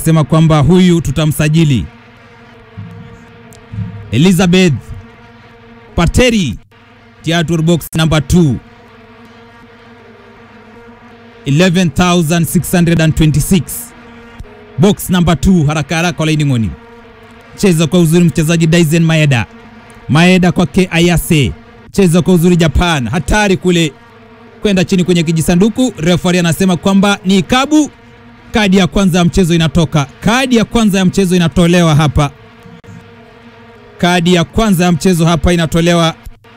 anasema kwamba huyu tutamsajili. Elizabeth Pateri Theatre box number 2 11626 box number 2 haraka haraka laini ngoni cheza kwa uzuri mchezaji Dyson Maeda Maeda kwake Ayase cheza kwa uzuri Japan hatari kule kwenda chini kwenye kijisanduku referee anasema kwamba ni ikabu kadi ya kwanza ya mchezo inatoka kadi ya kwanza ya mchezo inatolewa hapa kadi ya kwanza ya mchezo hapa inatolewa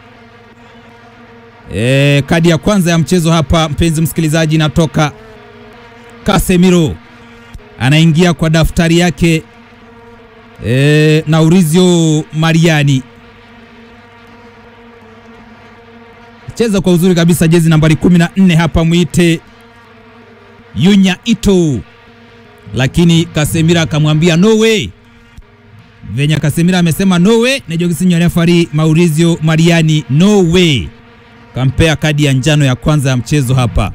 e, kadi ya kwanza ya mchezo hapa mpenzi msikilizaji inatoka Casemiro anaingia kwa daftari yake e, Maurizio Mariani cheza kwa uzuri kabisa jezi nambari 14 hapa mwite Yunya Ito, lakini Casemiro akamwambia no way. Venye Casemiro amesema no way, nejokisinyo refari Maurizio Mariani no way, kampea kadi ya njano ya kwanza ya mchezo hapa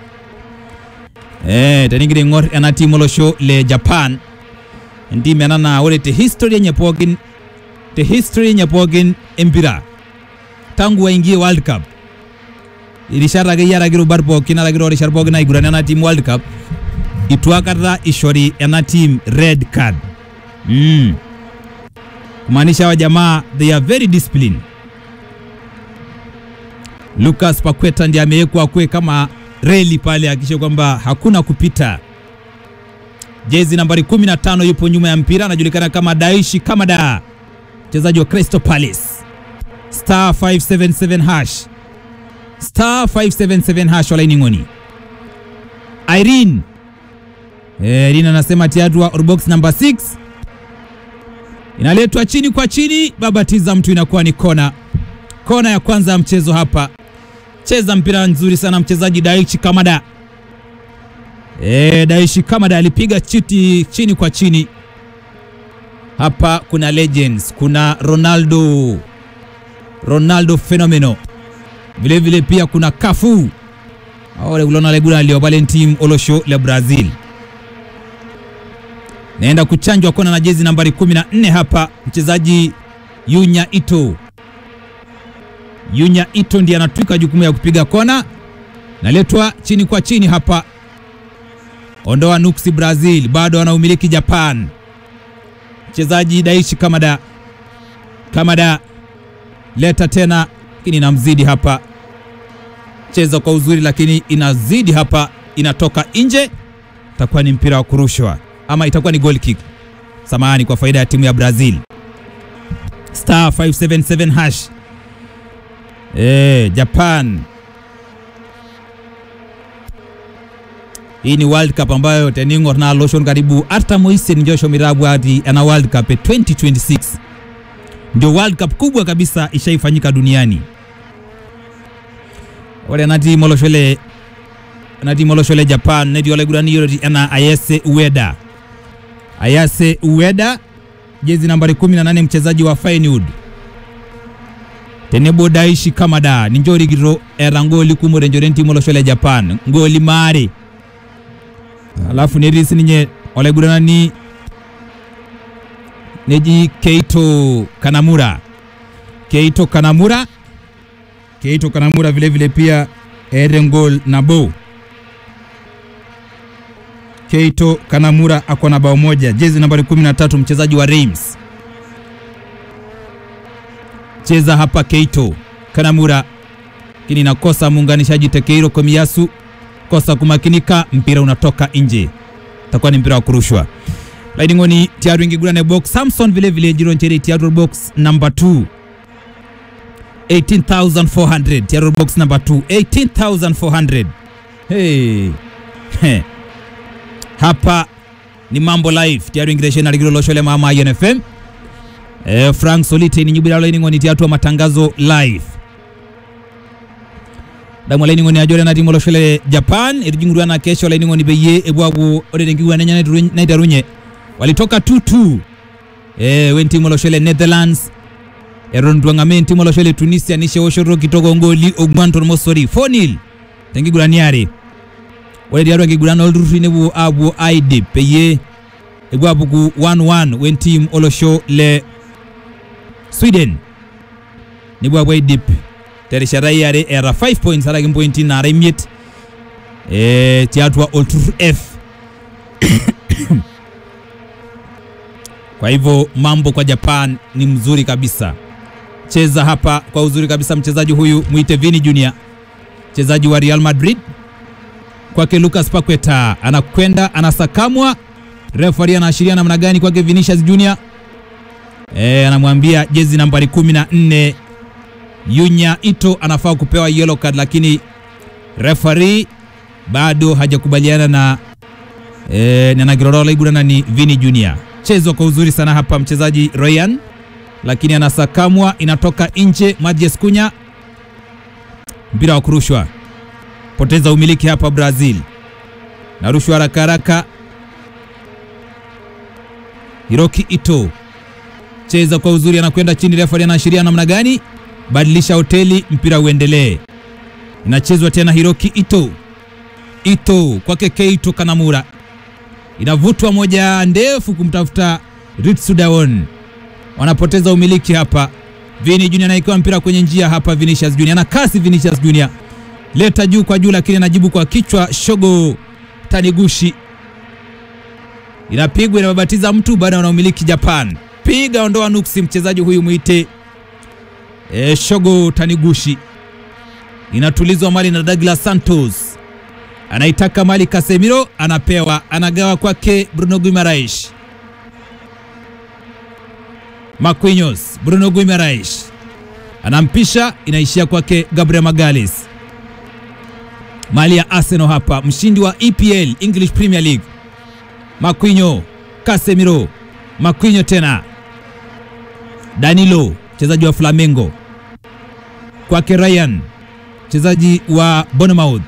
eh teningire ngor ena timu olosho le Japan ndime nana ore te history enye pookin te history enye pookin empira tangu waingie World Cup irishat akeyie araki rubat pookin araki toorishat pookin naiguran ena team World Cup itu aikata ishori ena team red card mm. kumaanisha wa jamaa they are very disciplined Lucas Paqueta ndiye amewekwa kwe kama reli pale akisha kwamba hakuna kupita. Jezi nambari 15 yupo nyuma ya mpira, anajulikana kama Daishi Kamada, mchezaji wa Crystal Palace. Star 577 hash star 577 hash walaini ngoni. Irene eh, Irene anasema tiadwa orbox number 6 inaletwa chini kwa chini, babatiza mtu, inakuwa ni kona. Kona ya kwanza ya mchezo hapa cheza mpira nzuri sana mchezaji Daichi Kamada. E, Daichi Kamada alipiga chiti chini kwa chini. Hapa kuna legends, kuna Ronaldo, Ronaldo fenomeno, vile vile pia kuna Cafu aole kulona leguna lio pale team olosho la Brazil. Naenda kuchanjwa kona na jezi nambari 14 hapa mchezaji Yunya Ito. Yunya Ito ndiye anatwika jukumu ya kupiga kona, naletwa chini kwa chini hapa, ondoa nuksi Brazil, bado anaumiliki Japan. Mchezaji Daichi Kamada, Kamada leta tena, lakini inamzidi hapa, cheza kwa uzuri, lakini inazidi hapa, inatoka nje. Itakuwa ni mpira wa kurushwa ama itakuwa ni goal kick, samahani, kwa faida ya timu ya Brazil. Star 577 hash Eh, Japan. Hii ni World Cup ambayo teningo na loshon karibu hata Moise Njosho Mirabu hadi ana World Cup 2026. Ndio World Cup kubwa kabisa ishaifanyika duniani. Wale nati moloshole nati moloshole Japan neti wale gurani yoro ana Ayase Ueda. Ayase Ueda jezi nambari 18 mchezaji wa Feyenoord tenebo Daishi Kamada ninjorigiro era ngoli kumure njore ntimo olosho le Japan ngoli mare alafu nerisi ninye olegurana ni neji Keito Kanamura Keito Kanamura Keito Kanamura vile vile pia ere ngol nabo Keito Kanamura ako na bao moja jezi nambari 13 mchezaji wa Reims cheza hapa Keito Kanamura, lakini nakosa muunganishaji Tekeiro Komiyasu, kosa kumakinika, mpira unatoka nje, takuwa ni mpira wa kurushwa. laining'oni tiaru ingigurane box Samson vile vile jironcheri tiaru box number 2 18400 tiaru box number 2 18400 hey. Heh. hapa ni mambo live tiaru ingiresheni aligiro loshole mama INFM Eh, Frank Solite ni nyubira laini ngoni tiatu wa matangazo live damu laini ngoni ajore na timu loshele Japan irijingurwa na kesho laini ngoni beye ebwagu ode ngigwa nenya na itarunye walitoka 2-2 eh wen timu loshele Netherlands eron dwangame timu loshele Tunisia nishe oshoro kitoko ngoli ogwanton mosori 4-0 tengigura niare ore diaro ngigura no rutu nebu abu aide peye igwapuku 1-1 wen team olosho le sweden nibwabwa idip terishata iare eeta 5 points araki mpointi nara imiet eh, tiatua olturur f kwa hivyo mambo kwa japan ni mzuri kabisa cheza hapa kwa uzuri kabisa mchezaji huyu mwite vini junior mchezaji wa real madrid kwake lucas paqueta anakwenda anasakamwa refari anaashiria namna gani kwake vinicius junior e, anamwambia jezi nambari 14 yunya ito anafaa kupewa yellow card lakini refari bado hajakubaliana na e, nanagirorola igurana ni vini junior chezwa kwa uzuri sana hapa mchezaji ryan lakini anasakamwa inatoka nje Mathias Cunha mpira wa kurushwa poteza umiliki hapa Brazil narushwa haraka haraka Hiroki Ito cheza kwa uzuri anakwenda chini refa anaashiria namna gani badilisha hoteli mpira uendelee inachezwa tena Hiroki Ito Ito kwake Keito Kanamura inavutwa moja ndefu kumtafuta Ritsu Dawon wanapoteza umiliki hapa. Vini Junior anaikiwa mpira kwenye njia hapa. Vinicius Junior ana kasi. Vinicius Junior leta juu kwa juu, lakini anajibu kwa kichwa. Shogo Taniguchi inapigwa, inababatiza mtu baada ya umiliki Japan. Piga ondoa nuksi, mchezaji huyu mwite e, Shogo Taniguchi. Inatulizwa mali na Douglas Santos, anaitaka mali Casemiro, anapewa, anagawa kwake Bruno Guimaraes Marquinhos, Bruno Guimaraes anampisha, inaishia kwake Gabriel Magalhaes. Mali ya Arsenal hapa, mshindi wa EPL English Premier League. Marquinhos, Casemiro, Marquinhos tena, Danilo mchezaji wa Flamengo, kwake Ryan mchezaji wa Bournemouth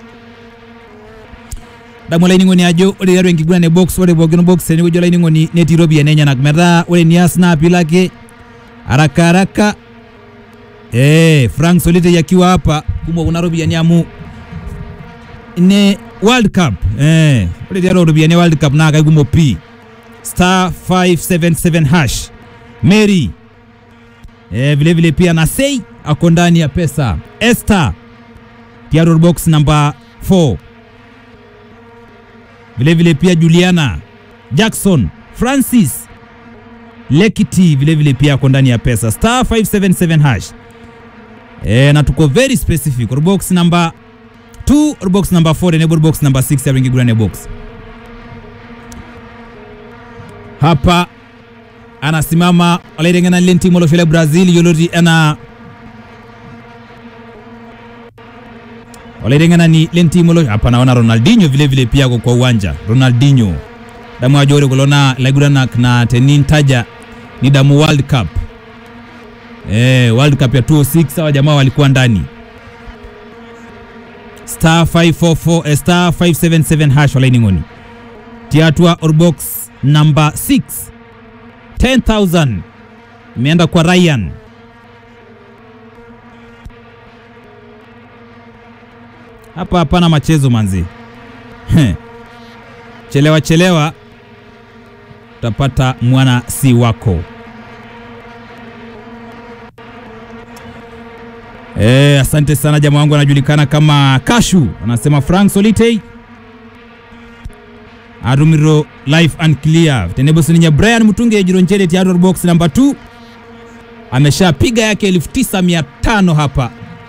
damu laining'oni ajo ore tiatua enkiguran e box ore pookin box tenewueji olaining'oni netii iropiyiani enyenak metaa ore nias naa pilake haraka haraka eh, Frank Solitei akiwa hapa kumok kuna ropiyiani amu ne World Cup eh, ore tiatua ropiyiani e World Cup naa kaikumok pii star 577 hash Mary eh, vile vile pia na Sei ako ndani ya pesa Esther tiatua box namba 4 vile vile pia Juliana Jackson Francis Lekiti vile vile pia ako ndani ya pesa star 577 hash e, na tuko very specific box number 2 box number 4 enable box number 6 ya ringi gurane box hapa anasimama alaitengena lile timu oloshole Brazil yoloti ana walaitengena ni lentimolo hapa naona Ronaldinho vile vile pia kwa uwanja Ronaldinho damu ajore kulona laiguranak na tenintaja ni damu World Cup eh, World Cup ya 2006 hawa jamaa walikuwa ndani star 544 eh, star 577 hash walainingoni tiatua orbox number 6 10000 imeenda kwa Ryan hapa hapana machezo manzi. chelewa chelewa utapata mwana si wako. E, asante sana jamaa wangu anajulikana kama Kashu, anasema Frank Solitei arumiro life and clear tenebosininya Brian Mutunge jironjele tiador box number 2 ameshapiga yake 9500 hapa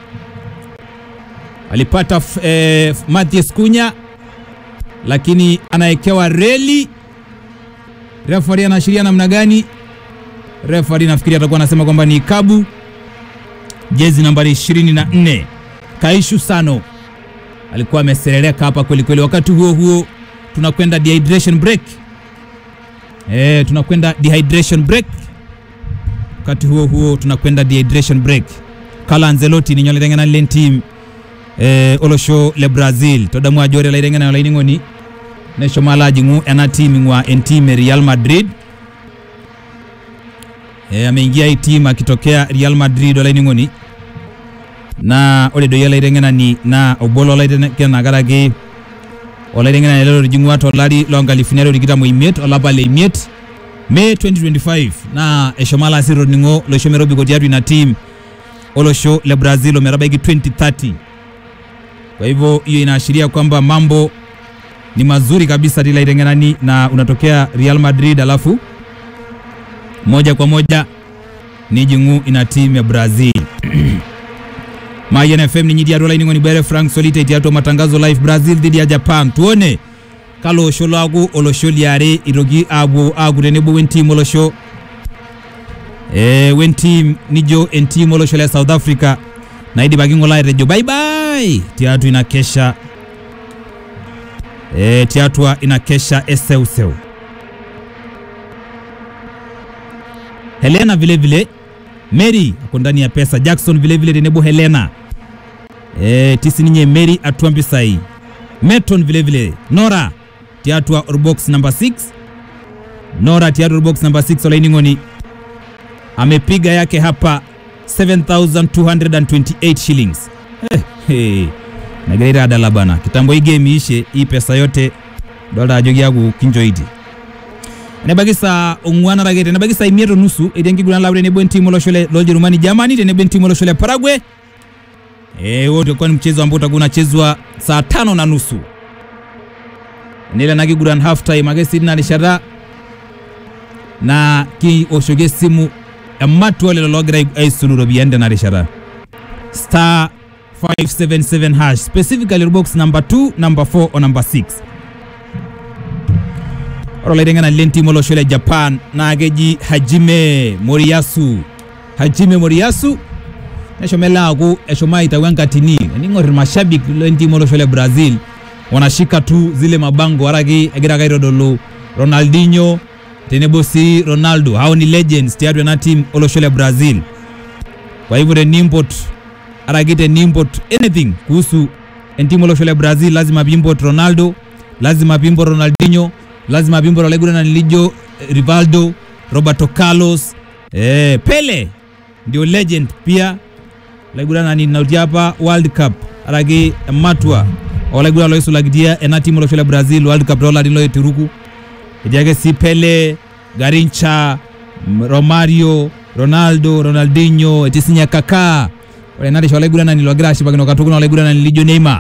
alipata eh, Mathias Cunha lakini anawekewa reli. Refari anaashiria namna gani? Refari nafikiri atakuwa anasema kwamba ni kabu. Jezi nambari 24 Kaishu Sano alikuwa amesereleka hapa kweli kweli. Wakati huo huo tunakwenda dehydration break. Eh, tunakwenda dehydration break. Wakati huo huo tunakwenda dehydration break. Carlo Ancelotti ni nyole tengena len team eh, olosho le Brazil todamu ajore laitengena olaining'oni neshomo alo ajing'u ena team ing'ua enteam e Real Madrid eh, ameingia hii team akitokea Real Madrid olaining'oni na ore doi olaiteng'enani naa obo lolaitengenak karaki olaiteng'enani lelo lijing'ua tolari loonkalifuni are otikitam oimiet olapa le imiet May 2025 naa eshomo alo asir orning'o loisho metobiko tiatua ina team olosho le Brazil ometabaiki 2030 kwa hivyo hiyo inaashiria kwamba mambo ni mazuri kabisa tila itengenani na unatokea Real Madrid alafu moja kwa moja ni jing'u ina timu ya Brazil Mayen FM ninyi diatua laining'oni bere Frank Solite tiatua matangazo live Brazil dhidi ya Japan tuone kalo osho laaku olosho liare itoki aapuo aaku tenebo wentim olosho eh, wentim nijo entim olosho le South Africa naidipaki ng'ole atejo bye bye tiatua ina kesha eh, tiatua ina kesha eseuseu Helena vile vile Mary ako ndani ya pesa Jackson vile vile tenebo Helena eh, tisi ninye Mary atua mpisai Meton vile vile Nora tiatua orbox number 6 Nora tiatua orbox number 6 olaining'oni amepiga yake hapa 7228 shillings eh, hey. nagira adala bana kitambo hii game iishe hii pesa yote dolta ajo kiaku kinjoiti enebaki saa ong'uan arake tenebaki saa imiet onusu etii enkiguran lau tenebo entimu olosho le- loljerumani Germany tenebo entimu olosho le Paraguay eh, huo utakuwa ni mchezo ambao utakuwa unachezwa saa tano na nusu nile ena kiguran half time ake sii tina rishata na kioshoki esimu ematua lelo loogira ai- aisulu iropiyiani tena rishata star 577 hash specifically box number 2 number 4 o number 6 ore olaiteng'enani lentim olosho le Japan naa keji Hajime Moriyasu Hajime Moriyasu neshomo ele aaku eshomo aitau enkatini ening'or irmashabik lentim olosho le Brazil wanashika tu zile mabango araki egira ake aitodolu Ronaldinho tenebo sii Ronaldo hao ni legends tiatua ena team olosho le Brazil kwa hivyo tenimpot araki tenimpot anything kuhusu entimu olosho le Brazil lazima piimpot Ronaldo lazima piimpot Ronaldinho lazima piimpot olaiguranani lijo eh, Rivaldo Roberto Carlos eh, Pele ndio legend pia olaiguranani nauti apa World Cup araki ematua olaiguran loisulakitia ena timu olosho le Brazil World Cup toolarin loitiruku etii ake sii Pele Garincha M- Romario Ronaldo Ronaldinho etii sinye Kaká ore ena risha olaiguranani logira ashipakino katukul na olaiguranani lijo Neymar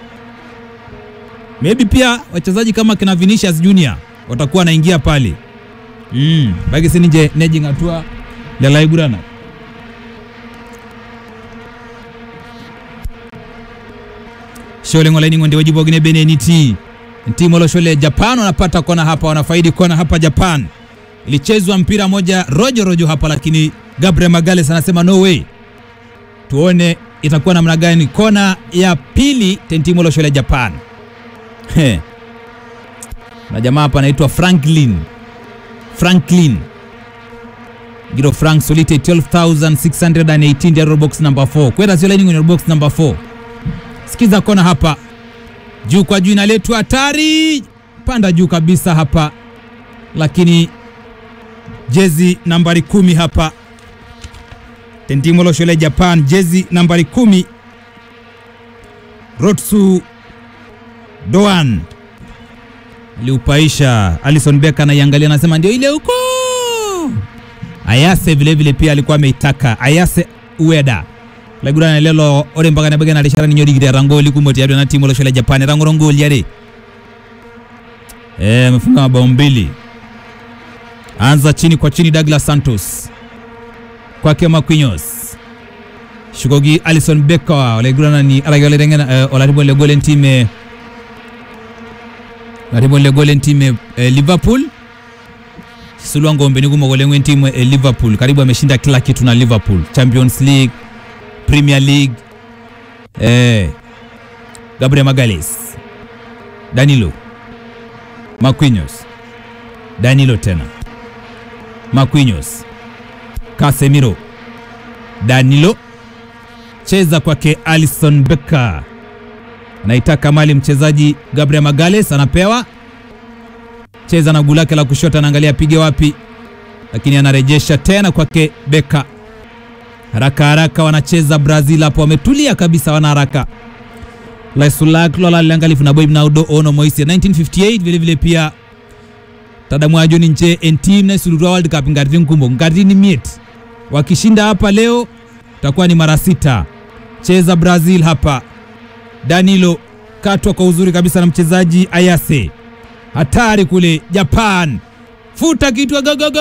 maybe pia wachezaji kama kina Vinicius Junior watakuwa wanaingia pale mm, baki sininje nejing atua lelo aiguranak Shole ng'olaini ndio wajibu wagine beneniti timu olosho le Japan wanapata kona hapa, wanafaidi kona hapa Japan. Ilichezwa mpira moja rojo rojo hapa, lakini Gabriel Magales anasema no way. Tuone itakuwa namna gani kona ya pili timu olosho le Japan. He. Na jamaa hapa anaitwa Franklin Franklin Giro Frank Solite 12618 ndio box number 4 kwenda sio line kwenye box number 4 Sikiza kona hapa juu kwa juu inaletwa hatari, panda juu kabisa hapa, lakini jezi nambari kumi hapa tentimu olosho le Japan, jezi nambari kumi Rotsu Doan aliupaisha. Alison Becker anaiangalia, anasema ndio ile huko. Ayase vilevile vile pia alikuwa ameitaka Ayase Ueda laigurana lelo ore mpaka nebaki na rishata ninye orikito etangoli kumok tiatua ena timu olosho le Japan etang'oro ngoli are eh, amefunga mabao mbili. Anza chini kwa chini, Douglas Santos kwake Marquinhos shukoki Alison Becker olaigurana ni araki olaiteng'ena eh, olarribo le gol entime olarribo le gol entime eh, Liverpool sulua ngombeni kumok oleng entimu eh, Liverpool karibu ameshinda kila kitu na Liverpool Champions League Premier League eh, Gabriel Magales, Danilo, Marquinhos, Danilo tena, Marquinhos, Casemiro, Danilo, cheza kwake Alison Becker, anaitaka mali mchezaji Gabriel Magales, anapewa cheza na guu lake la kushoto, anaangalia apige wapi, lakini anarejesha tena kwake Becker haraka haraka wanacheza Brazil hapo, wametulia kabisa, wana haraka. laisulak lola liangalifu na boib naudo ono moisia 1958 vile vile pia tadamwajo ni nche en team na sulurua world cup ngarti nkumbo ngarti ni miet wakishinda hapa leo takuwa ni mara sita cheza brazil hapa danilo katwa kwa uzuri kabisa na mchezaji ayase hatari kule japan futa kitu gogogo